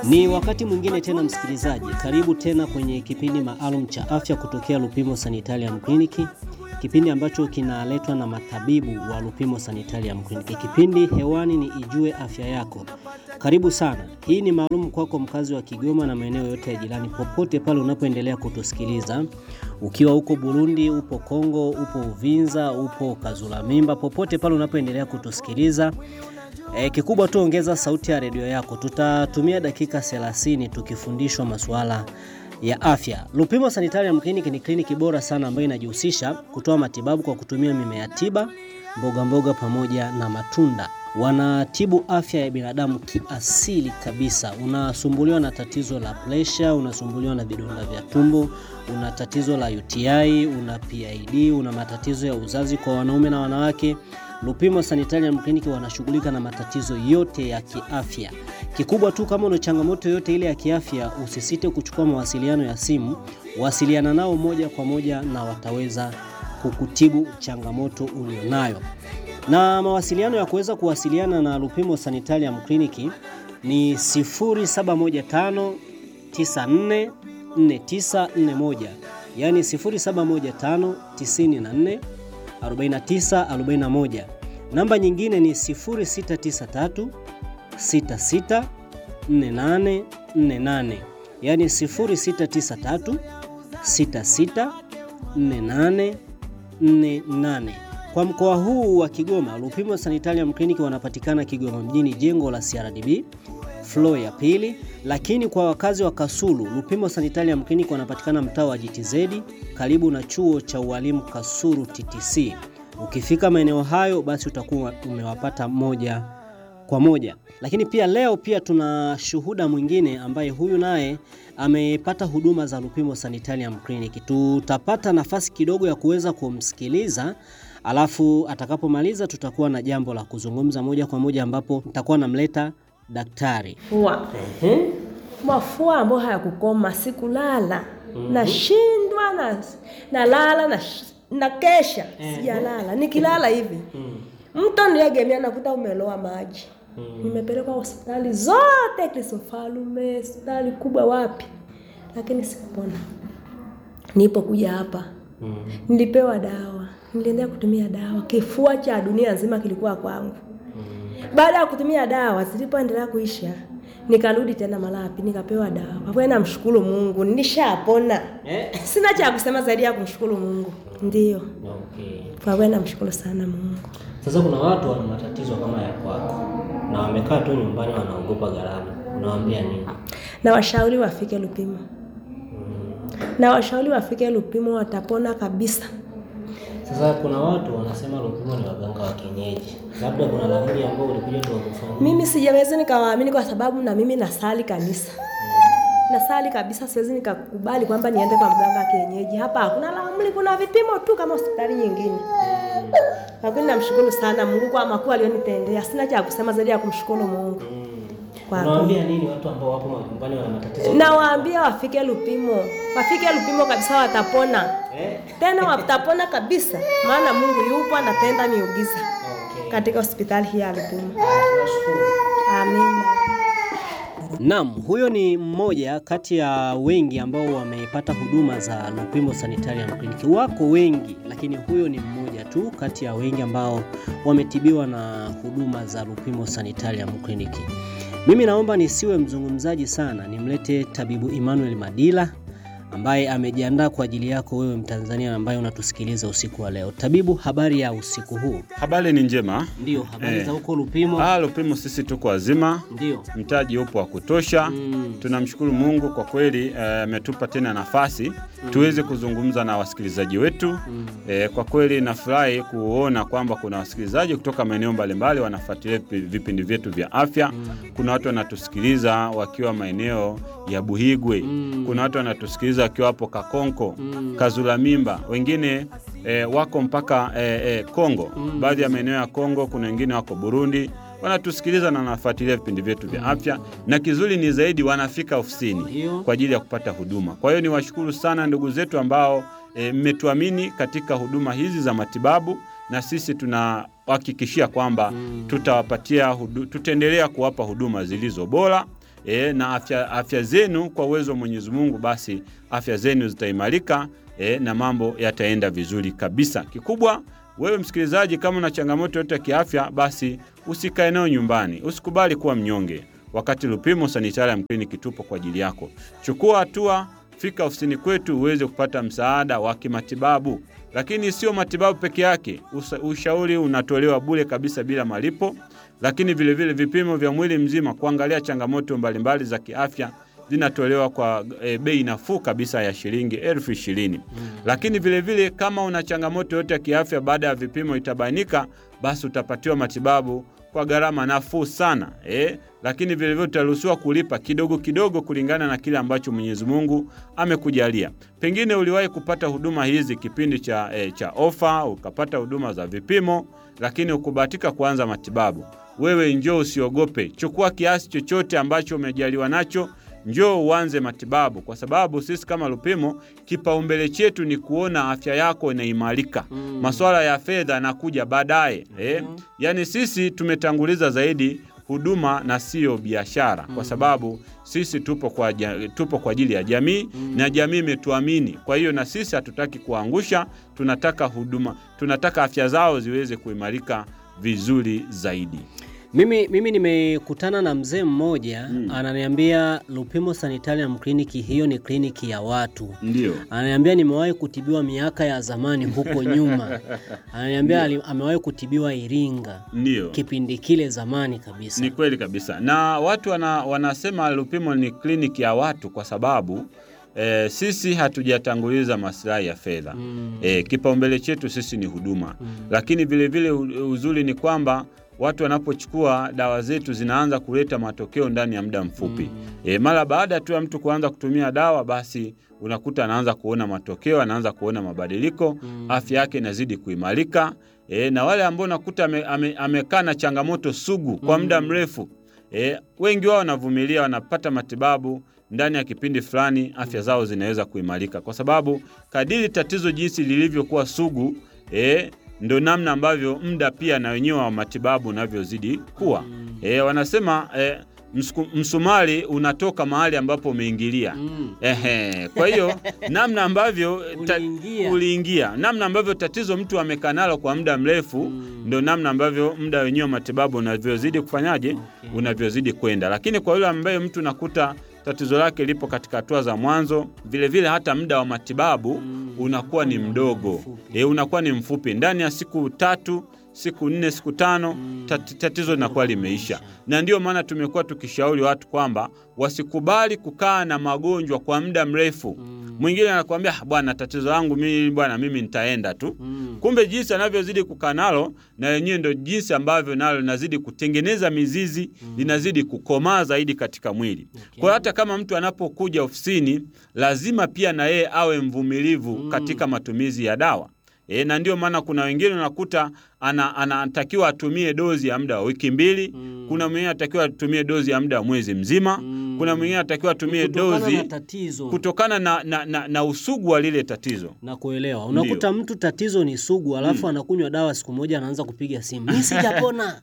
Ni wakati mwingine tena msikilizaji, karibu tena kwenye kipindi maalum cha afya kutokea Lupimo Sanitarium Clinic, kipindi ambacho kinaletwa na matabibu wa Lupimo Sanitarium Clinic. Kipindi hewani ni Ijue Afya Yako. Karibu sana. Hii ni maalum kwako mkazi wa Kigoma na maeneo yote ya jirani, popote pale unapoendelea kutusikiliza, ukiwa huko Burundi, upo Kongo, upo Uvinza, upo Kazula Mimba, popote pale unapoendelea kutusikiliza E, kikubwa tu ongeza sauti ya redio yako. Tutatumia dakika 30 tukifundishwa masuala ya afya. Lupimo Sanitarium Clinic ni kliniki bora sana ambayo inajihusisha kutoa matibabu kwa kutumia mimea tiba, mboga mboga pamoja na matunda. Wanatibu afya ya binadamu kiasili kabisa. Unasumbuliwa na tatizo la presha, unasumbuliwa na vidonda vya tumbo, una tatizo la UTI, una PID, una matatizo ya uzazi kwa wanaume na wanawake Lupimo Sanitarium Clinic wanashughulika na matatizo yote ya kiafya. Kikubwa tu kama una changamoto yote ile ya kiafya, usisite kuchukua mawasiliano ya simu, wasiliana nao moja kwa moja na wataweza kukutibu changamoto ulionayo. Na mawasiliano ya kuweza kuwasiliana na Lupimo Sanitarium Clinic ni 0715 94 4941, yani 0715 94 4941. Namba nyingine ni 0693 66 4848, yaani 0693 66 4848. Kwa mkoa huu wa Kigoma, Lupimo Sanitarium Clinic wanapatikana Kigoma mjini, jengo la CRDB floor ya pili. Lakini kwa wakazi wa Kasulu, Lupimo Sanitarium Clinic wanapatikana mtaa wa GTZ karibu na chuo cha ualimu Kasulu TTC. Ukifika maeneo hayo, basi utakuwa umewapata moja kwa moja. Lakini pia leo pia tuna shuhuda mwingine ambaye huyu naye amepata huduma za Lupimo Sanitarium Clinic. Tutapata nafasi kidogo ya kuweza kumsikiliza alafu atakapomaliza tutakuwa na jambo la kuzungumza moja kwa moja, ambapo nitakuwa namleta daktari. Fua. Mafua ambayo hayakukoma, sikulala. Nashindwa na nalala na na kesha sijalala. Nikilala hivi mto niegemea nakuta umeloa maji. Nimepelekwa hospitali zote, Kristofalume, hospitali kubwa wapi, lakini sikupona. Nilipokuja hapa nilipewa dawa, niliendelea kutumia dawa, kifua cha dunia nzima kilikuwa kwangu. Baada ya kutumia dawa zilipoendelea kuisha, nikarudi tena Malapi nikapewa dawa. Kwa kweli namshukuru Mungu, nilishapona. Eh? Sina cha kusema zaidi ya kumshukuru Mungu. Ndiyo, Okay. kwa kweli namshukuru sana Mungu. Sasa kuna watu wana matatizo kama ya kwako na wamekaa tu nyumbani wanaogopa gharama, unawaambia nini? Na washauri wafike Lupimo, na washauri wafike Lupimo, watapona kabisa. Sasa kuna watu wanasema Lupimo ni waganga wa kienyeji, labda kuna nauli ambao ulikuja tu wakufanyia. Mimi sijaweza nikawaamini kwa sababu na mimi nasali kanisa, nasali kabisa. Siwezi nikakubali kwamba niende kwa mganga wa kienyeji. Hapa hakuna laamli, kuna vipimo tu kama hospitali nyingine. Kwa kweli namshukuru sana Mungu kwa makuu alionitendea. Sina cha kusema zaidi ya kumshukuru Mungu. Kwa kweli. Unawaambia nini watu ambao wapo majumbani wana matatizo? Nawaambia wafike Lupimo, wafike Lupimo kabisa, watapona Eh? tena, watapona kabisa, maana Mungu yupo anatenda miujiza Okay. katika hospitali hii ya Lupimo. Tunashukuru. Amina. Naam, huyo ni mmoja kati ya wengi ambao wamepata huduma za Lupimo Sanitarium Clinic. Wako wengi, lakini huyo ni mmoja tu kati ya wengi ambao wametibiwa na huduma za Lupimo Sanitarium Clinic. Mimi naomba nisiwe mzungumzaji sana, nimlete tabibu Emmanuel Madila ambaye amejiandaa kwa ajili yako wewe Mtanzania ambaye unatusikiliza usiku wa leo. Tabibu, habari ya usiku huu? Habari ni njema. Ndio, habari Eh. za huko Lupimo? Ah, Lupimo sisi tuko wazima, Ndio. mtaji upo wa kutosha. Mm. Tunamshukuru Mungu kwa kweli eh, ametupa tena nafasi tuweze kuzungumza na wasikilizaji wetu. Eh, kwa kweli nafurahi kuona kwamba kuna wasikilizaji kutoka maeneo mbalimbali wanafuatilia vipi- vipindi vyetu vya afya. Kuna watu wanatusikiliza wakiwa maeneo ya Buhigwe. Kuna watu wanatusikiliza wakiwa hapo Kakonko, Kazula Mimba, wengine eh, wako mpaka eh, eh, Kongo. Baadhi ya maeneo ya Kongo, kuna wengine wako Burundi wanatusikiliza na wanafuatilia vipindi vyetu vya afya, na kizuri ni zaidi wanafika ofisini Ndio. kwa ajili ya kupata huduma. Kwa hiyo niwashukuru sana ndugu zetu ambao e, mmetuamini katika huduma hizi za matibabu, na sisi tunahakikishia kwamba tutawapatia hudu, tutaendelea kuwapa huduma zilizo bora e, na afya, afya zenu kwa uwezo wa Mwenyezi Mungu, basi afya zenu zitaimarika e, na mambo yataenda vizuri kabisa. Kikubwa wewe msikilizaji, kama una changamoto yote ya kiafya, basi usikae nayo nyumbani, usikubali kuwa mnyonge wakati Lupimo Sanitarium Clinic tupo kwa ajili yako. Chukua hatua, fika ofisini kwetu uweze kupata msaada wa kimatibabu. Lakini sio matibabu peke yake, usa- ushauri unatolewa bure kabisa bila malipo, lakini vilevile vile vipimo vya mwili mzima kuangalia changamoto mbalimbali za kiafya zinatolewa kwa e, bei nafuu kabisa ya shilingi elfu ishirini. Lakini vilevile vile, kama una changamoto yote ya kiafya baada ya vipimo itabainika, basi utapatiwa matibabu kwa gharama nafuu sana eh? Lakini vilevile utaruhusiwa kulipa kidogo kidogo kulingana na kile ambacho Mwenyezi Mungu amekujalia. Pengine uliwahi kupata huduma hizi kipindi cha, eh, cha ofa, ukapata huduma za vipimo, lakini ukubahatika kuanza matibabu. Wewe njoo, usiogope, chukua kiasi chochote ambacho umejaliwa nacho njoo uanze matibabu, kwa sababu sisi kama Lupimo kipaumbele chetu ni kuona afya yako inaimarika. Mm. Maswala ya fedha yanakuja baadaye eh? Yaani sisi tumetanguliza zaidi huduma na siyo biashara, kwa sababu sisi tupo kwa, ja- tupo kwa ajili ya jamii na jamii imetuamini. Kwa hiyo na sisi hatutaki kuangusha, tunataka huduma, tunataka afya zao ziweze kuimarika vizuri zaidi. Mimi, mimi nimekutana na mzee mmoja ananiambia Lupimo Sanitarium Clinic hiyo ni kliniki ya watu. Ndio, Ananiambia nimewahi kutibiwa miaka ya zamani huko nyuma. Ananiambia ali- amewahi kutibiwa Iringa ndio. kipindi kile zamani kabisa. Ni kweli kabisa, na watu wana, wanasema Lupimo ni kliniki ya watu kwa sababu e, sisi hatujatanguliza maslahi ya fedha Mm. e, kipaumbele chetu sisi ni huduma Mm. lakini vilevile u- uzuri ni kwamba watu wanapochukua dawa zetu zinaanza kuleta matokeo ndani ya muda mfupi Mm. e, mara baada tu ya mtu kuanza kutumia dawa basi unakuta anaanza kuona matokeo, anaanza kuona mabadiliko Mm. afya yake inazidi kuimarika e, na wale ambao unakuta ame- ame- amekaa na changamoto sugu kwa muda mrefu e, wengi wao wanavumilia, wanapata matibabu ndani ya kipindi fulani, afya zao zinaweza kuimarika, kwa sababu kadiri tatizo jinsi lilivyokuwa sugu e, ndo namna ambavyo muda pia na wenyewe wa matibabu unavyozidi kuwa e, wanasema e, msuku- msumari unatoka mahali ambapo umeingilia. Mm. Ehe, kwa hiyo namna ambavyo ta- Uliingia. uliingia, namna ambavyo tatizo mtu amekaa nalo kwa muda mrefu Mm. ndo namna ambavyo muda wenyewe wa matibabu unavyozidi kufanyaje, Okay. unavyozidi kwenda. Lakini kwa yule ambaye mtu nakuta tatizo lake lipo katika hatua za mwanzo, vile vile hata muda wa matibabu Mm. unakuwa ni mdogo Mfupi. e, unakuwa ni mfupi. Ndani ya siku tatu, siku nne, siku tano tat, tatizo linakuwa limeisha, na ndio maana tumekuwa tukishauri watu kwamba wasikubali kukaa na magonjwa kwa muda mrefu. Mm. Mwingine anakuambia "Ah, bwana, tatizo langu mimi bwana, mimi nitaenda tu Mm. kumbe jinsi anavyozidi kukaa nalo na yenyewe ndo jinsi ambavyo nalo linazidi kutengeneza mizizi linazidi kukomaa zaidi katika mwili. Kwa hiyo hata kama mtu anapokuja ofisini, lazima pia na yeye awe mvumilivu katika matumizi ya dawa. E, na ndio maana kuna wengine unakuta ana- anatakiwa atumie dozi ya muda wa wiki mbili. Mm. Kuna mwingine anatakiwa atumie dozi ya muda wa mwezi mzima. Mm. Kuna mwingine anatakiwa atumie Kutokana dozi na tatizo kutokana na, na, na, na usugu wa lile tatizo. na kuelewa. Unakuta mtu tatizo ni sugu, alafu anakunywa dawa siku moja, anaanza kupiga simu, mimi sijapona.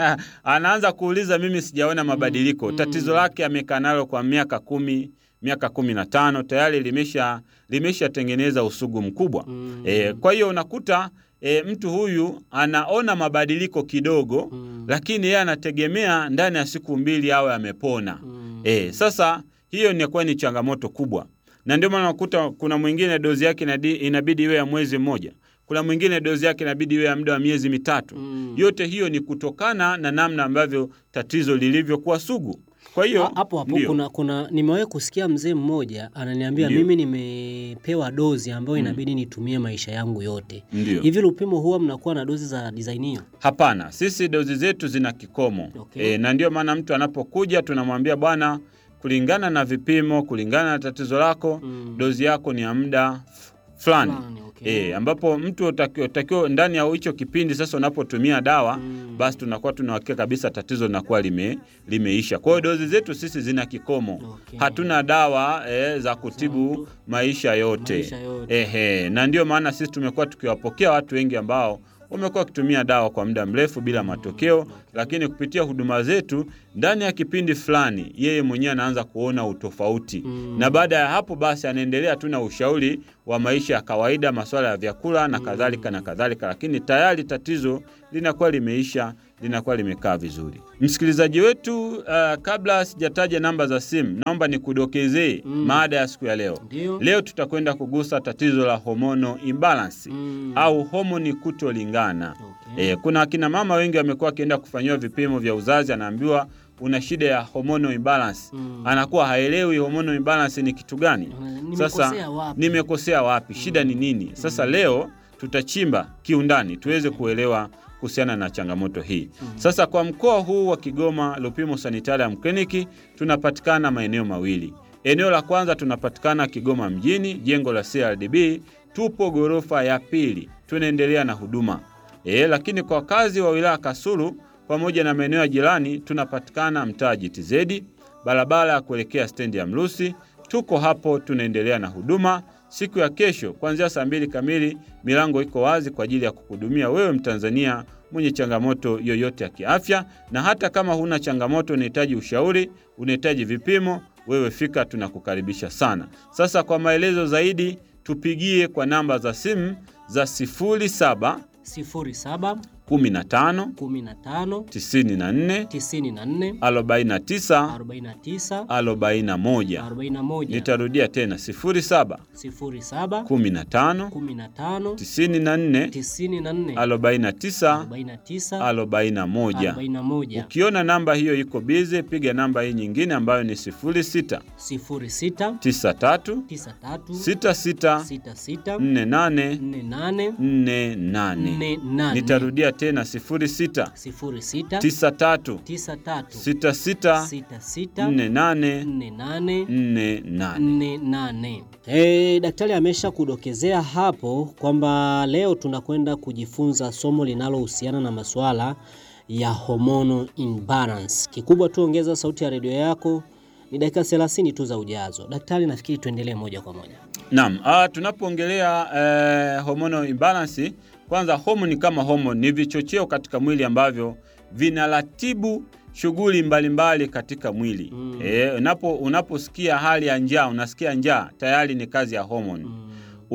anaanza kuuliza mimi sijaona mabadiliko. Tatizo lake amekaa nalo kwa miaka kumi, miaka kumi na tano tayari limesha limeshatengeneza usugu mkubwa Mm. e, kwa hiyo unakuta e, mtu huyu anaona mabadiliko kidogo Mm. lakini yeye anategemea ndani ya siku mbili awe amepona. Mm. E, sasa hiyo inakuwa ni changamoto kubwa, na ndio maana unakuta kuna mwingine dozi yake inadi- inabidi iwe ya mwezi mmoja, kuna mwingine dozi yake inabidi iwe ya muda wa miezi mitatu. Mm. Yote hiyo ni kutokana na namna ambavyo tatizo lilivyokuwa sugu. Kwa hiyo Ha- hapo hapo ndio. kuna, kuna nimewahi kusikia mzee mmoja ananiambia Ndio. mimi nimepewa dozi ambayo inabidi nitumie maisha yangu yote. Ndio. Hivi Lupimo huwa mnakuwa na dozi za design hiyo? Hapana, sisi dozi zetu zina kikomo Okay. e, na ndio maana mtu anapokuja tunamwambia bwana, kulingana na vipimo, kulingana na tatizo lako Mm. dozi yako ni ya muda f- fulani Fulani, okay. e, ambapo mtu utakiwa utakiwa ndani ya hicho kipindi sasa unapotumia dawa Mm. basi tunakuwa tunahakika kabisa tatizo linakuwa lime, limeisha. Kwa hiyo dozi zetu sisi zina kikomo Okay. hatuna dawa e, za kutibu maisha yote, Maisha yote. Ehe, na ndio maana sisi tumekuwa tukiwapokea watu wengi ambao wamekuwa wakitumia dawa kwa muda mrefu bila matokeo, lakini kupitia huduma zetu ndani ya kipindi fulani yeye mwenyewe anaanza kuona utofauti na baada ya hapo basi anaendelea tu na ushauri wa maisha ya kawaida, masuala ya vyakula na kadhalika na kadhalika, lakini tayari tatizo linakuwa limeisha, linakuwa limekaa vizuri. Msikilizaji wetu, uh, kabla sijataja namba za simu, naomba nikudokezee maada ya siku ya leo. Ndio. Leo tutakwenda kugusa tatizo la hormonal imbalance Mm. au homoni kutolingana. Okay. E, kuna akina mama wengi wamekuwa wakienda kufanyiwa vipimo vya uzazi, anaambiwa una shida ya hormonal imbalance. Mm. Anakuwa haelewi hormonal imbalance ni kitu gani. Mm, Sasa nimekosea wapi? nimekosea wapi? Shida ni nini? Sasa leo tutachimba kiundani tuweze kuelewa kuhusiana na changamoto hii. Sasa kwa mkoa huu wa Kigoma, Lupimo Sanitarium Clinic tunapatikana maeneo mawili. Eneo la kwanza tunapatikana Kigoma mjini, jengo la CRDB, tupo ghorofa ya pili, tunaendelea na huduma e, lakini kwa wakazi wa wilaya Kasulu pamoja na maeneo ya jirani tunapatikana mtaa GTZ, barabara ya kuelekea stendi ya Mrusi. Tuko hapo tunaendelea na huduma. Siku ya kesho kuanzia saa mbili kamili milango iko wazi kwa ajili ya kukuhudumia wewe Mtanzania mwenye changamoto yoyote ya kiafya, na hata kama huna changamoto, unahitaji ushauri, unahitaji vipimo, wewe fika, tunakukaribisha sana. Sasa kwa maelezo zaidi tupigie kwa namba za simu za 07 sifuri saba 15 kumi na tano 94 tisini na nne 49 arobaini na tisa 41. arobaini na moja Nitarudia tena 07 sifuri saba 15 kumi na tano 94 tisini na nne 49 arobaini na tisa 41. arobaini na moja Ukiona namba hiyo iko bize, piga namba hii nyingine ambayo ni 06 sifuri sita 93 tisa tatu 66 sita sita 48 nne nane 48. nne nane Nitarudia tena 06 sifuri sita 93 tisa tatu 66 sita sita 48 nne nane 48. nne nane. Eh, daktari amesha kudokezea hapo kwamba leo tunakwenda kujifunza somo linalohusiana na masuala ya hormonal imbalance. Kikubwa tu ongeza sauti ya redio yako, ni dakika 30 tu za ujazo. Daktari, nafikiri tuendelee moja kwa moja. Naam, ah, tunapoongelea eh, hormonal imbalance, kwanza homoni kama homoni ni vichocheo katika mwili ambavyo vinaratibu shughuli mbalimbali katika mwili. Mm. Eh, unapo unaposikia hali ya njaa, unasikia njaa, tayari ni kazi ya homoni. Mm.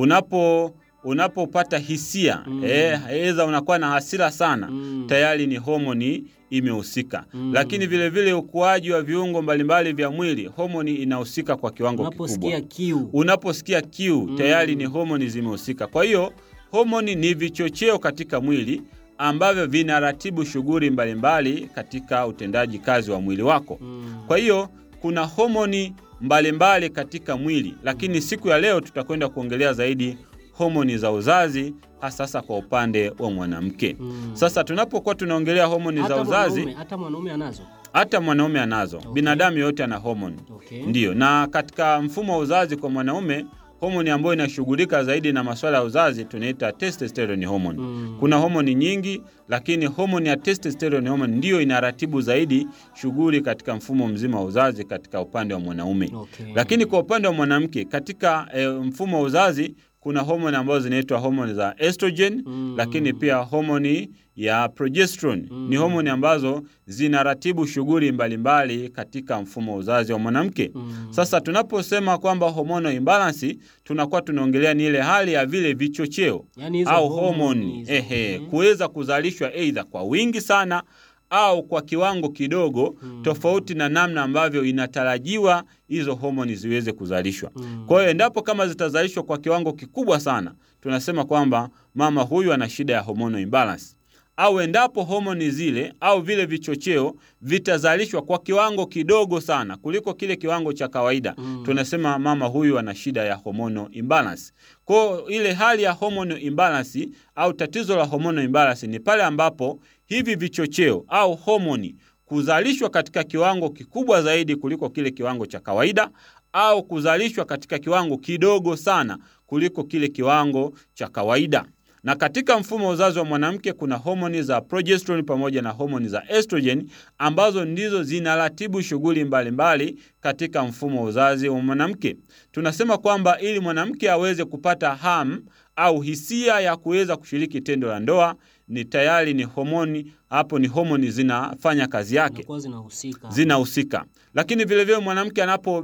Unapo unapopata hisia Mm. eh, aidha unakuwa na hasira sana Mm. tayari ni homoni imehusika. Mm. Lakini vile vile ukuaji wa viungo mbalimbali vya mwili, homoni inahusika kwa kiwango kikubwa. Unaposikia kiu. Unaposikia kiu Mm. tayari ni homoni zimehusika. Kwa hiyo homoni ni vichocheo katika mwili ambavyo vinaratibu shughuli mbalimbali katika utendaji kazi wa mwili wako. Mm. Kwa hiyo kuna homoni mbalimbali katika mwili, lakini siku ya leo tutakwenda kuongelea zaidi homoni za uzazi, hasa sasa kwa upande wa mwanamke. Mm. Sasa tunapokuwa tunaongelea homoni za Hata uzazi, mwanaume- hata mwanaume anazo. hata mwanaume anazo. Okay. Binadamu yote ana homoni. Okay. Ndiyo, na katika mfumo wa uzazi kwa mwanaume, homoni ambayo inashughulika zaidi na masuala ya uzazi tunaita testosterone hormone. Mm. Kuna homoni nyingi, lakini homoni ya testosterone hormone ndiyo inaratibu zaidi shughuli katika mfumo mzima wa uzazi katika upande wa mwanaume. Okay. Lakini kwa upande wa mwanamke katika e, mfumo wa uzazi kuna homoni ambazo zinaitwa homoni za estrogen Mm. lakini pia homoni ya progesterone Mm. ni homoni ambazo zinaratibu shughuli mbalimbali katika mfumo wa uzazi wa mwanamke. Mm. Sasa tunaposema kwamba hormonal imbalance tunakuwa tunaongelea ni ile hali ya vile vichocheo Yaani hizo au homoni homoni hizo. ehe, Mhm. kuweza kuzalishwa aidha kwa wingi sana au kwa kiwango kidogo Mm. tofauti na namna ambavyo inatarajiwa hizo homoni ziweze kuzalishwa. Mm. Kwa hiyo endapo kama zitazalishwa kwa kiwango kikubwa sana, tunasema kwamba mama huyu ana shida ya hormonal imbalance. Au endapo homoni zile au vile vichocheo vitazalishwa kwa kiwango kidogo sana kuliko kile kiwango cha kawaida, Mm. tunasema mama huyu ana shida ya hormonal imbalance. Kwa hiyo ile hali ya hormonal imbalance au tatizo la hormonal imbalance ni pale ambapo hivi vichocheo au homoni kuzalishwa katika kiwango kikubwa zaidi kuliko kile kiwango cha kawaida au kuzalishwa katika kiwango kidogo sana kuliko kile kiwango cha kawaida. Na katika mfumo wa uzazi wa mwanamke kuna homoni za progesterone pamoja na homoni za estrogen ambazo ndizo zinaratibu shughuli mbalimbali katika mfumo wa uzazi wa mwanamke. Tunasema kwamba ili mwanamke aweze kupata hamu au hisia ya kuweza kushiriki tendo la ndoa ni tayari ni homoni hapo, ni homoni zinafanya kazi yake Zinakuwa zinahusika. zinahusika. Lakini vilevile mwanamke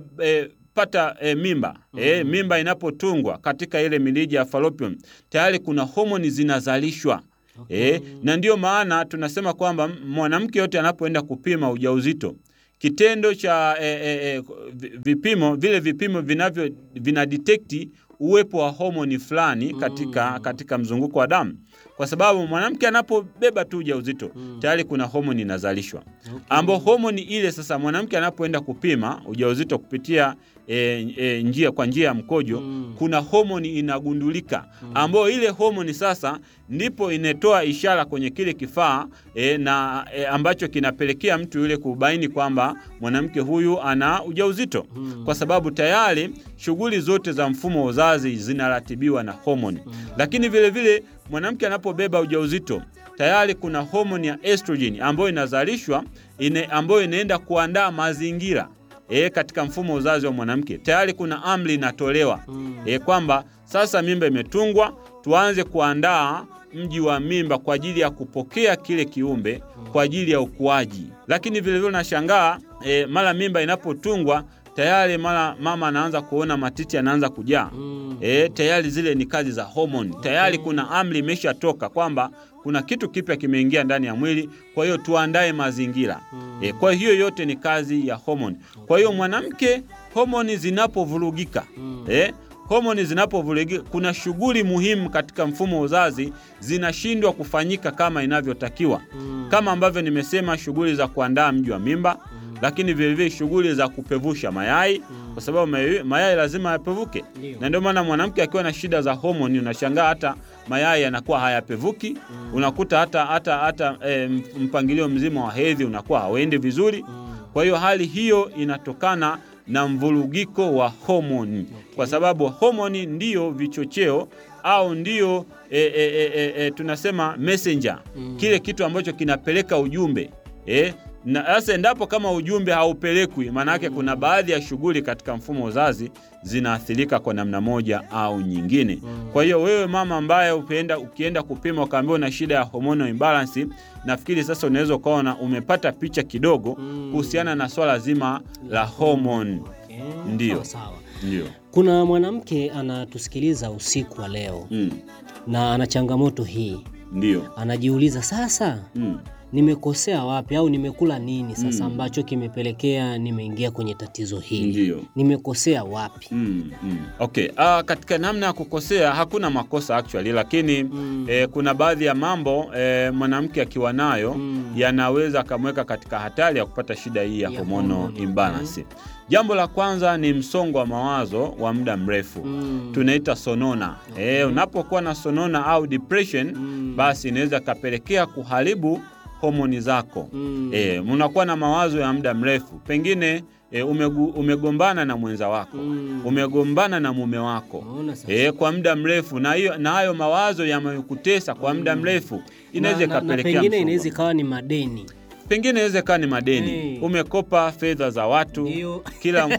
anapopata e, mimba e, mimba inapotungwa katika ile mirija ya fallopian tayari kuna homoni zinazalishwa. E, na ndiyo maana tunasema kwamba mwanamke yote anapoenda kupima ujauzito kitendo cha e, e, e, vipimo vile vipimo vinavyo vina detect uwepo wa homoni fulani katika, katika mzunguko wa damu, kwa sababu mwanamke anapobeba tu ujauzito tayari kuna homoni inazalishwa Okay. ambao homoni ile sasa mwanamke anapoenda kupima ujauzito kupitia e, e, njia kwa njia ya mkojo Mm. kuna homoni inagundulika ambayo ile homoni sasa ndipo inatoa ishara kwenye kile kifaa e, na e, ambacho kinapelekea mtu yule kubaini kwamba mwanamke huyu ana ujauzito Mm. kwa sababu tayari shughuli zote za mfumo wa uzazi zinaratibiwa na homoni lakini vile vile mwanamke anapobeba ujauzito tayari kuna homoni ya estrogen ambayo inazalishwa ine, ambayo inaenda kuandaa mazingira e, katika mfumo wa uzazi wa mwanamke. Tayari kuna amri inatolewa Mm. e, kwamba sasa mimba imetungwa, tuanze kuandaa mji wa mimba kwa ajili ya kupokea kile kiumbe kwa ajili ya ukuaji. Lakini vilevile nashangaa e, mara mimba inapotungwa tayari mara mama anaanza kuona matiti anaanza kujaa. Mm. E, tayari zile ni kazi za homoni. Tayari kuna amri imeshatoka kwamba kuna kitu kipya kimeingia ndani ya mwili, kwa hiyo tuandae mazingira. E, kwa hiyo yote ni kazi ya homoni. Kwa hiyo mwanamke, homoni zinapovurugika e, homoni zinapovurugika, kuna shughuli muhimu katika mfumo wa uzazi zinashindwa kufanyika kama inavyotakiwa, kama ambavyo nimesema, shughuli za kuandaa mji wa mimba lakini vilevile shughuli za kupevusha mayai kwa sababu mayai, mayai lazima yapevuke, Ndio. na ndio maana mwanamke akiwa na shida za homoni unashangaa hata mayai yanakuwa hayapevuki. Unakuta hata, hata, hata e, mpangilio mzima wa hedhi unakuwa hauendi vizuri. Kwa hiyo hali hiyo inatokana na mvurugiko wa homoni, kwa sababu homoni ndiyo vichocheo au ndiyo e, e, e, e, e, tunasema messenger, kile kitu ambacho kinapeleka ujumbe e, na sasa endapo kama ujumbe haupelekwi, maana yake kuna baadhi ya shughuli katika mfumo wa uzazi zinaathirika kwa namna moja au nyingine. Kwa hiyo wewe mama ambaye ukienda, ukienda kupima ukaambiwa una shida ya hormonal imbalance, nafikiri sasa unaweza ukaona umepata picha kidogo kuhusiana na swala zima la homoni. Okay. Ndio. Sawa, sawa. Ndio. Kuna mwanamke anatusikiliza usiku wa leo Mm. na ana changamoto hii, Ndio. anajiuliza sasa, Mm. nimekosea wapi au nimekula nini sasa ambacho kimepelekea nimeingia kwenye tatizo hili? Ndio. Nimekosea wapi? Mm, mm. Okay. Ah, katika namna ya kukosea hakuna makosa actually, lakini eh, kuna baadhi ya mambo eh, mwanamke akiwa nayo yanaweza akamweka katika hatari ya kupata shida hii ya Ya hormonal hormone, imbalance. Jambo la kwanza ni msongo wa mawazo wa muda mrefu Mm. tunaita sonona. Eh, unapokuwa na sonona au depression basi inaweza kapelekea kuharibu homoni zako. Mm. E, unakuwa na mawazo ya muda mrefu, pengine e, umegu, umegombana na mwenza wako Mm. umegombana na mume wako Unaona sasa? e, kwa muda mrefu, na hiyo na hayo mawazo yamekutesa kwa muda mrefu, inaweza Na- na- na ikapelekea pengine msongo. inaweza ikawa ni madeni pengine inaweza ikawa ni madeni Eh. umekopa fedha za watu Ndio. kila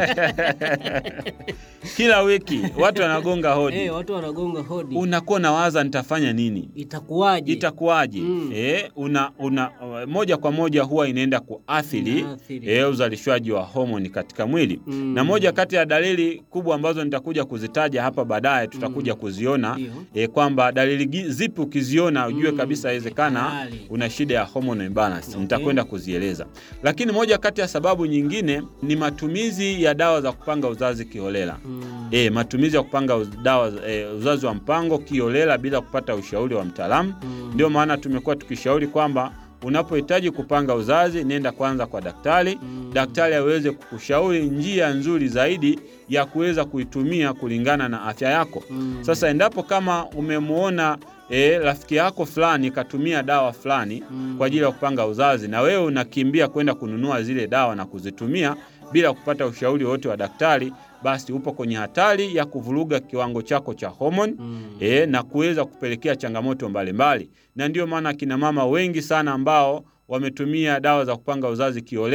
kila wiki watu wanagonga hodi Eh, watu wanagonga hodi, unakuwa nawaza nitafanya nini itakuwaje? itakuwaje? Mm. Eh, una, una moja kwa moja huwa inaenda kuathiri Inaathiri. eh, uzalishwaji wa homoni katika mwili Mm. na moja kati ya dalili kubwa ambazo nitakuja kuzitaja hapa baadaye tutakuja kuziona Ndio. eh, kwamba dalili gi- zipi ukiziona ujue Mm. kabisa inawezekana Tayari. una shida ya hormonal imbalance. Okay. Nitakwenda kuzieleza, lakini moja kati ya sababu nyingine ni matumizi ya dawa za kupanga uzazi kiholela. Mm. E, matumizi ya kupanga uz- dawa e, uzazi wa mpango kiholela bila kupata ushauri wa mtaalamu. Mm. Ndio maana tumekuwa tukishauri kwamba unapohitaji kupanga uzazi nenda kwanza kwa daktari, Mm. daktari aweze kukushauri njia nzuri zaidi ya kuweza kuitumia kulingana na afya yako. Mm. Sasa endapo kama umemwona e, rafiki yako fulani katumia dawa fulani Mm. kwa ajili ya kupanga uzazi na wewe unakimbia kwenda kununua zile dawa na kuzitumia bila kupata ushauri wote wa daktari, basi upo kwenye hatari ya kuvuruga kiwango chako cha homoni Mm. e, na kuweza kupelekea changamoto mbalimbali. Na ndiyo maana kina mama wengi sana ambao wametumia dawa za kupanga uzazi kiolela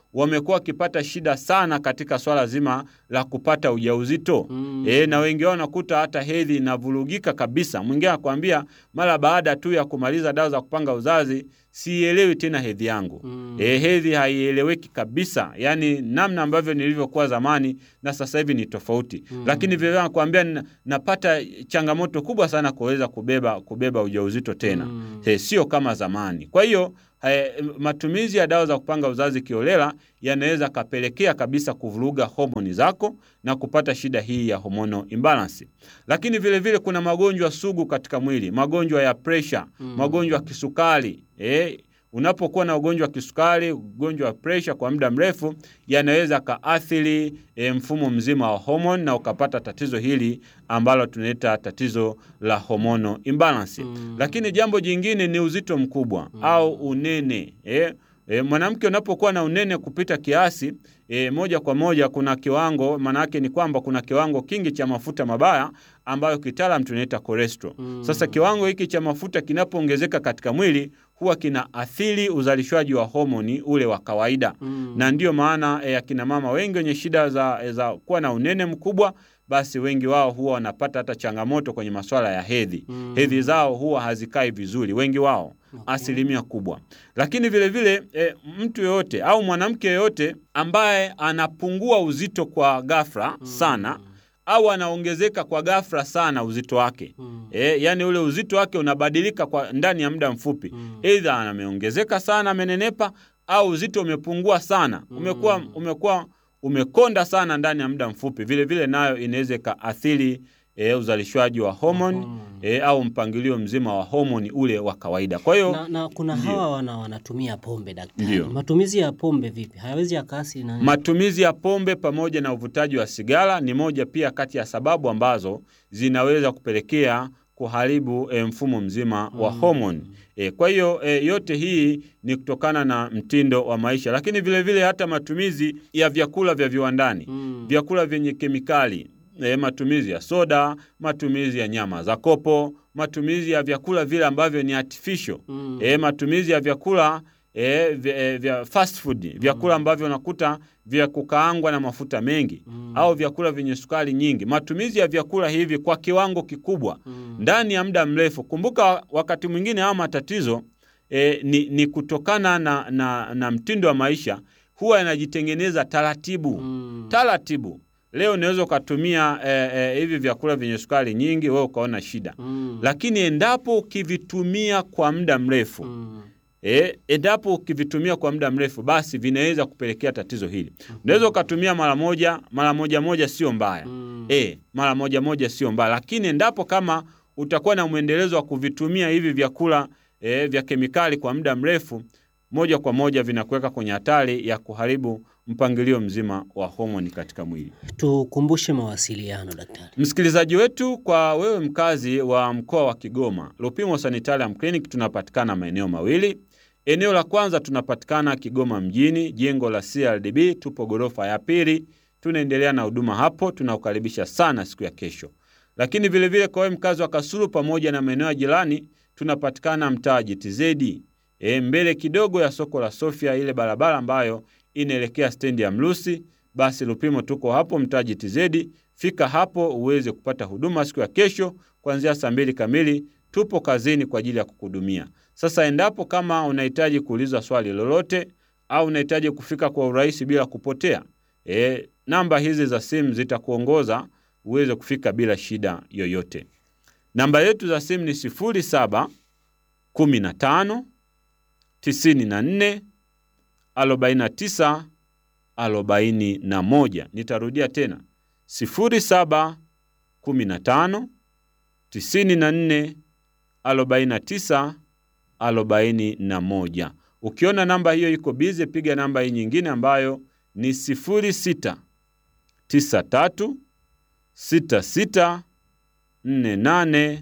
wamekuwa wakipata shida sana katika swala zima la kupata ujauzito Mm. e, na wengi wao nakuta hata hedhi inavurugika kabisa. Mwingine anakuambia mara baada tu ya kumaliza dawa za kupanga uzazi sielewi tena hedhi yangu. Mm. E, hedhi haieleweki kabisa, yaani namna ambavyo nilivyokuwa zamani na sasa hivi ni tofauti Mm. lakini vile nakwambia na- napata changamoto kubwa sana kuweza kubeba kubeba ujauzito tena Mm. e, sio kama zamani. Kwa hiyo eh, matumizi ya dawa za kupanga uzazi kiolela yanaweza kapelekea kabisa kuvuruga homoni zako na kupata shida hii ya hormonal imbalance. Lakini vile vile kuna magonjwa sugu katika mwili, magonjwa ya pressure, Mm. magonjwa ya kisukari eh, Unapokuwa na ugonjwa wa kisukari, ugonjwa wa presha kwa muda mrefu, yanaweza kaathiri e, mfumo mzima wa homoni na ukapata tatizo hili ambalo tunaita tatizo la hormonal imbalance. Mm. Lakini jambo jingine ni uzito mkubwa au unene e, E, mwanamke unapokuwa na unene kupita kiasi e, moja kwa moja kuna kiwango, maana yake ni kwamba kuna kiwango kingi cha mafuta mabaya ambayo kitaalam tunaita cholesterol. Mm. Sasa kiwango hiki cha mafuta kinapoongezeka katika mwili huwa kina athiri uzalishwaji wa homoni ule wa kawaida Mm. na ndiyo maana e, akina mama wengi wenye shida za, za kuwa na unene mkubwa basi wengi wao huwa wanapata hata changamoto kwenye masuala ya hedhi. Mm. Hedhi zao huwa hazikai vizuri, wengi wao Okay. asilimia kubwa. Lakini vile vile e, mtu yoyote au mwanamke yoyote ambaye anapungua uzito kwa ghafla sana au anaongezeka kwa ghafla sana uzito wake Mm. e, yani ule uzito wake unabadilika kwa ndani ya muda mfupi Mm. Aidha ameongezeka sana, amenenepa au uzito umepungua sana, umekuwa umekuwa umekonda sana ndani ya muda mfupi. Vile vile nayo inaweza ikaathiri e, uzalishwaji wa homoni Homoni. e, au mpangilio mzima wa homoni ule wa kawaida. Kwa hiyo na, na kuna Ndio. hawa wana, wanatumia pombe daktari. Ndio. Matumizi ya pombe vipi? Hayawezi yakaathiri nani? Matumizi ya pombe pamoja na uvutaji wa sigara ni moja pia kati ya sababu ambazo zinaweza kupelekea kuharibu e, mfumo mzima wa homoni. E, kwa hiyo e, yote hii ni kutokana na mtindo wa maisha, lakini vile vile hata matumizi ya vyakula vya viwandani Mm. vyakula vyenye kemikali e, matumizi ya soda, matumizi ya nyama za kopo, matumizi ya vyakula vile ambavyo ni artificial Mm. e, matumizi ya vyakula e, vya, e, vya fast food, vyakula ambavyo unakuta vya kukaangwa na mafuta mengi Mm. au vyakula vyenye sukari nyingi. Matumizi ya vyakula hivi kwa kiwango kikubwa Mm. ndani ya muda mrefu. Kumbuka wakati mwingine haya matatizo e, ni, ni kutokana na, na, na mtindo wa maisha huwa yanajitengeneza taratibu Mm. taratibu. Leo unaweza ukatumia e, e, hivi vyakula vyenye sukari nyingi, wewe ukaona shida, Mm. lakini endapo ukivitumia kwa muda mrefu Mm. E, endapo ukivitumia kwa muda mrefu basi vinaweza kupelekea tatizo hili. Unaweza ukatumia mara moja, mara moja moja sio mbaya. Mm. E, mara moja moja sio mbaya, lakini endapo kama utakuwa na mwendelezo wa kuvitumia hivi vyakula e, vya kemikali kwa muda mrefu, moja kwa moja vinakuweka kwenye hatari ya kuharibu mpangilio mzima wa homoni katika mwili. Tukumbushe mawasiliano daktari. Msikilizaji wetu, kwa wewe mkazi wa mkoa wa Kigoma, Lupimo Sanitarium Clinic tunapatikana maeneo mawili. Eneo la kwanza tunapatikana Kigoma mjini, jengo la CRDB, tupo ghorofa ya pili. Tunaendelea na huduma hapo, tunakukaribisha sana siku ya kesho. Lakini vilevile vile kwa wewe mkazi wa Kasulu pamoja na maeneo ya jirani, tunapatikana mtaa GTZ, e, mbele kidogo ya soko la Sofia, ile barabara ambayo inaelekea stendi ya Mlusi. Basi Lupimo tuko hapo mtaa GTZ. Fika hapo uweze kupata huduma siku ya kesho kuanzia saa mbili kamili. Tupo kazini kwa ajili ya kukuhudumia. Sasa endapo kama unahitaji kuuliza swali lolote au unahitaji kufika kwa urahisi bila kupotea, e, namba hizi za simu zitakuongoza uweze kufika bila shida yoyote. Namba yetu za simu ni sifuri saba kumi na tano tisini na nne arobaini na tisa arobaini na moja. Nitarudia tena sifuri saba kumi na tano tisini na nne arobaini na tisa arobaini na moja. Ukiona namba hiyo iko bize, piga namba hii nyingine ambayo ni sifuri sita tisa tatu sita sita nne nane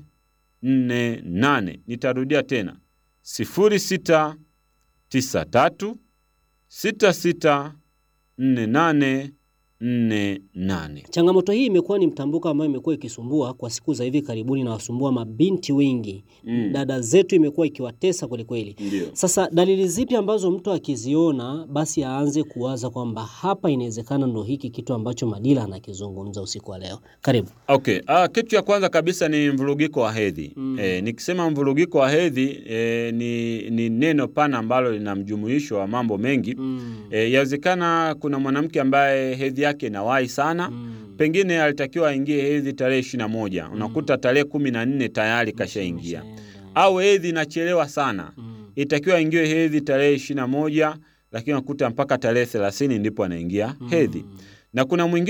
nne nane. Nitarudia tena sifuri sita tisa tatu sita sita nne nane nne nane. Changamoto hii imekuwa ni mtambuko ambayo imekuwa ikisumbua kwa siku za hivi karibuni na wasumbua mabinti wengi. Mm. Dada zetu imekuwa ikiwatesa kwelikweli. Ndio. Sasa dalili zipi ambazo mtu akiziona basi aanze kuwaza kwamba hapa inawezekana ndo hiki kitu ambacho Madila anakizungumza usiku wa leo? Karibu. Okay. Ah, kitu cha kwanza kabisa ni mvurugiko wa hedhi. Mm. Eh, nikisema mvurugiko wa hedhi eh, ni, ni neno pana ambalo lina mjumuisho wa mambo mengi. Mm. Eh, yawezekana kuna mwanamke ambaye hedhi yake inawahi sana Mm. pengine alitakiwa aingie hedhi tarehe ishirini na moja unakuta tarehe kumi na nne tayari kashaingia, Umeshaenda. au hedhi inachelewa sana Mm. itakiwa aingiwe hedhi tarehe ishirini na moja lakini unakuta mpaka tarehe thelathini ndipo anaingia hedhi, na kuna mwingine